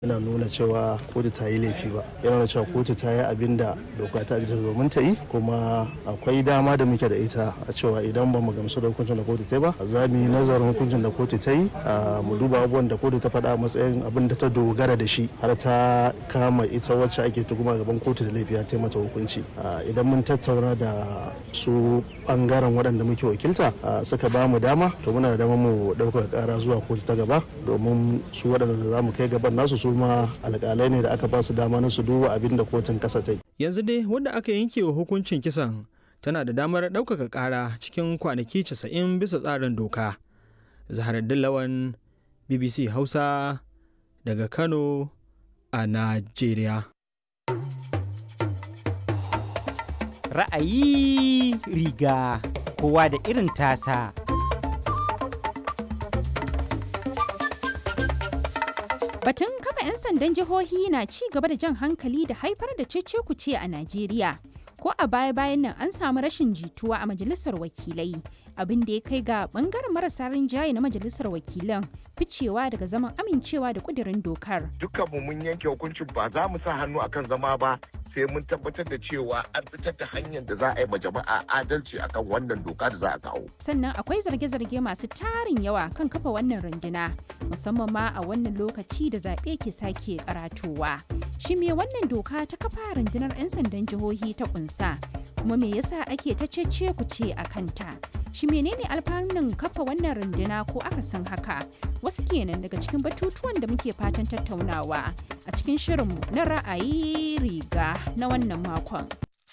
yana nuna cewa kotu ta yi laifi ba yana nuna cewa kotu ta yi abin da doka ta ta domin ta yi kuma akwai dama da muke da ita a cewa idan ba mu gamsu da hukuncin da kotu ta yi ba za mu yi nazarin hukuncin da kotu ta yi mu duba abubuwan da kotu ta faɗa a matsayin abin da ta dogara da shi har ta kama ita wacce ake tuhuma gaban kotu da laifi ta mata hukunci idan mun tattauna da su bangaren waɗanda muke wakilta suka ba mu dama to muna da dama mu ɗaukaka ƙara zuwa kotu ta gaba domin su waɗanda za mu kai gaban nasu su ma alƙalai ne da aka ba su dama na su duba abin da kotun ƙasa ta yi. Yanzu dai wanda aka yanke wa hukuncin kisan tana da damar ɗaukaka ƙara cikin kwanaki 90 bisa tsarin doka. Zaharaddin Lawan BBC Hausa daga Kano a Najeriya. Ra'ayi riga kowa da irin tasa. Batun kafa 'yan sandan jihohi na ci gaba da jan hankali da haifar da cece-kuce a Najeriya. Ko a baya-bayan nan an samu rashin jituwa a majalisar wakilai, abin da ya kai ga bangaren marasa rinjaye na majalisar wakilan ficewa daga zaman amincewa da kudirin dokar. Dukkanmu mun yanke hukuncin ba za mu sa hannu akan zama ba sai mun tabbatar da cewa an fitar da hanyar da za a yi ma jama'a adalci akan wannan doka da za a kawo. Sannan akwai zarge-zarge masu tarin yawa kan kafa wannan runduna, musamman ma a wannan lokaci da zaɓe ke sake karatowa. Shi me wannan doka ta kafa rundunar 'yan sandan jihohi ta kunsa, kuma me yasa ake ta cece ku ce a kanta? Shi menene alfanun kafa wannan runduna ko aka san haka? Wasu kenan daga cikin batutuwan da muke fatan tattaunawa a cikin shirinmu na ra'ayi riga na wannan makon.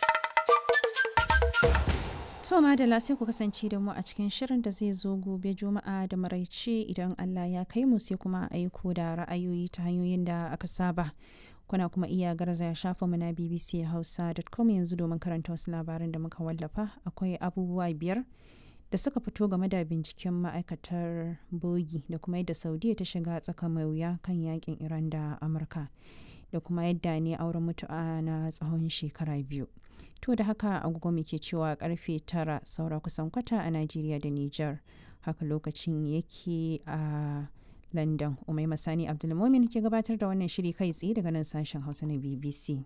To madala sai ku kasance da mu a cikin shirin da zai zo gobe juma'a da maraice idan Allah ya kai mu sai kuma aiko da ra'ayoyi ta hanyoyin da aka saba. Kuna kuma iya garzaya shafa mu na BBC Hausa.com yanzu domin karanta wasu labaran da muka wallafa akwai abubuwa biyar da suka fito game da binciken ma'aikatar bogi da kuma yadda saudiya ta shiga tsaka mai wuya kan yakin iran da amurka da kuma yadda ne auren mutu'a na tsawon shekara biyu to da haka agogo muke cewa karfe tara saura kusan kwata a najeriya da niger haka lokacin yake a london umai masani abdulmomin ke gabatar da wannan shiri kai tsaye daga nan sashen hausa na bbc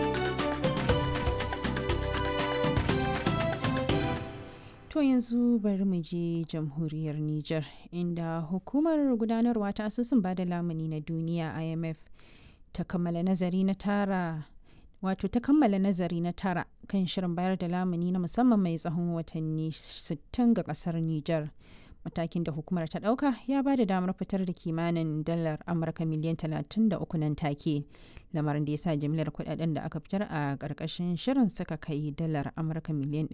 To yanzu bari mu je jamhuriyar Nijar inda hukumar gudanarwa ta asusun bada lamuni na duniya IMF ta kammala nazari na tara wato ta kammala nazari na tara kan shirin bayar da lamuni na musamman mai tsawon watanni 60 ga kasar Nijar. Matakin da hukumar ta ɗauka ya ba da damar fitar da kimanin dalar Amurka miliyan 33 nan take. Lamarin da ya sa jimlar kudaden da aka fitar a ƙarƙashin shirin suka kai dalar Amurka miliyan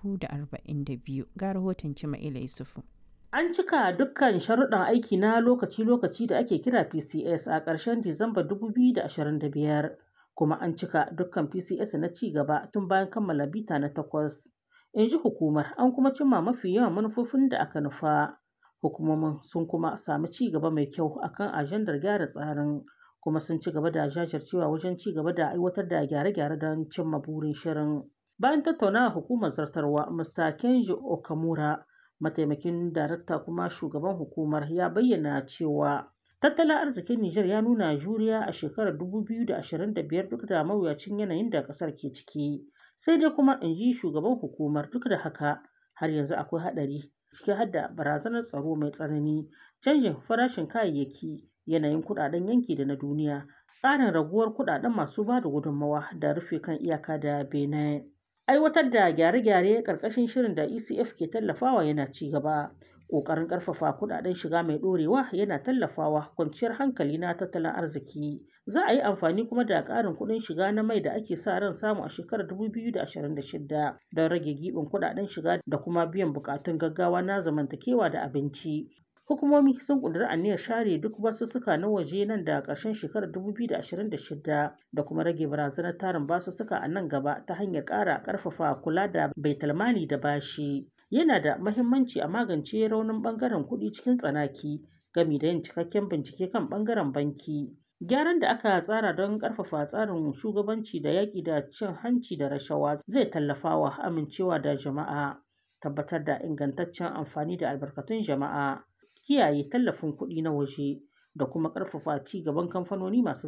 342 ga rahoton Cima'ila Yusufu. An cika dukkan sharuɗan aiki na lokaci-lokaci da ake kira PCS a ƙarshen Disamba 2025, kuma an cika dukkan PCS na ci gaba tun bayan kammala bita na takwas. in ji hukumar an kuma cimma mafi yawan manufofin da aka nufa hukumomin sun kuma sami ci gaba mai kyau akan ajandar gyara tsarin kuma sun ci gaba da jajircewa wajen ci gaba da aiwatar da gyare-gyare don cimma burin shirin bayan tattaunawa hukumar zartarwa mr kenji okamura mataimakin darakta kuma shugaban hukumar ya bayyana cewa tattalin arzikin Nijar ya nuna juriya a shekarar 2025 duk da mawuyacin yanayin da ƙasar ke ciki sai dai kuma in ji shugaban hukumar duk da haka har yanzu akwai haɗari ciki har da barazanar tsaro mai tsanani canjin farashin kayayyaki yanayin kuɗaɗen yanki da na duniya tsarin raguwar kuɗaɗen masu ba da gudunmawa da rufe kan iyaka da benin aiwatar da gyare-gyare ƙarƙashin shirin da ecf ke tallafawa yana ci gaba ƙoƙarin ƙarfafa kuɗaɗen shiga mai ɗorewa yana tallafawa kwanciyar hankali na tattalin arziki za a yi amfani kuma da ƙarin kuɗin shiga na mai da ake sa ran samu a shekarar 2026 don rage giɓin kuɗaɗen shiga da kuma biyan buƙatun gaggawa na zamantakewa da abinci hukumomi sun ƙudiri aniyar share duk basussuka na waje nan da ƙarshen shekarar 2026 da kuma rage barazanar tarin basussuka a nan gaba ta hanyar ƙara ƙarfafa kula da baitulmali da bashi yana da mahimmanci a magance raunin ɓangaren kuɗi cikin tsanaki gami da yin cikakken bincike kan ɓangaren banki gyaran da aka tsara don ƙarfafa tsarin shugabanci da yaƙi da cin hanci da rashawa zai tallafawa amincewa da jama'a tabbatar da ingantaccen amfani da albarkatun jama'a kiyaye tallafin kuɗi na waje da kuma ƙarfafa ci gaban kamfanoni masu